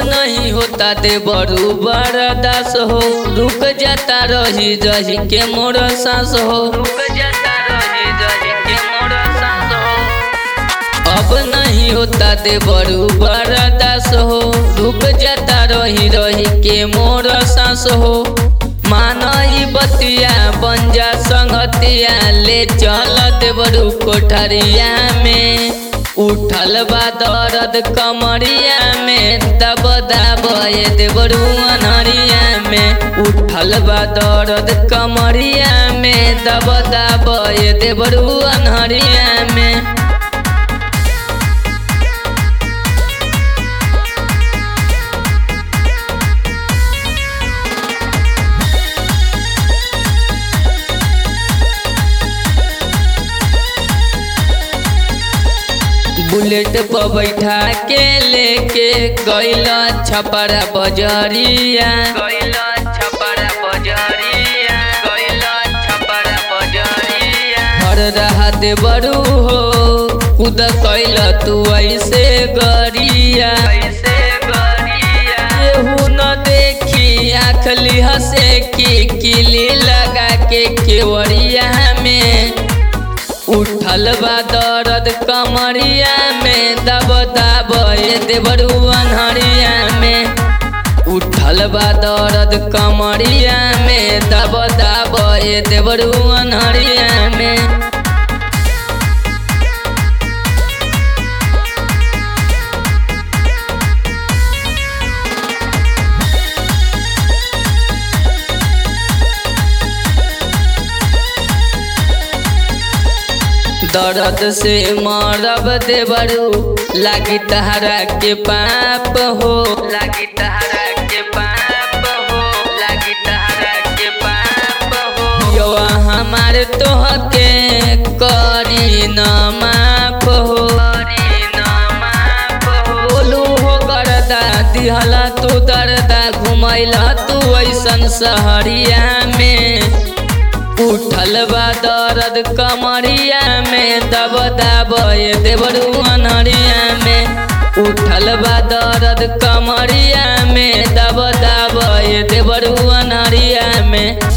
नहीं होता दे बड़ू बरदास हो रुक जाता रही रही के मोर सांस हो रुक जाता रही रही के मोर सांस हो अब नहीं होता दे बड़ू बरदास हो रुक जाता रही रही के मोर सांस हो मानई बतिया बंजा संगतिया ले चल देवरू कोठरिया में उठल बा दर्द कमरिया में दब दब ये देवरू अनहरिया में उठल बा दर्द कमरिया में दब दब ये देवरू अनहरिया में बुलेट पर बैठा के लेके गैल छपरा बजरिया गैल छपरा बजरिया गैल छपरा बजरिया हर रहा दे बड़ू हो खुद कैल तू ऐसे गरिया ऐसे गरिया केहू न देखी आखली हंसे की किली लगा के केवड़िया में उठल बा दर्द कमरिया में दब दब ये देवरू अनहरिया में उठल बा दर्द कमरिया में दब दब ये देवरू अनहरिया में दर्द से मरब देवरू लागी तहरा के पाप हो लागी तहरा के पाप हो लागी तहरा के पाप हो यो हमार तोहके करी न माफ हो करी न माफ हो बोलू हो करदा दिहला तू दर्दा घुमैला तू ऐसन सहरिया में उठल बा दर्द कमरिया में दब दब ये देवरू अनहरिया में उठल बा दर्द कमरिया में दब दब ये देवरू अनहरिया में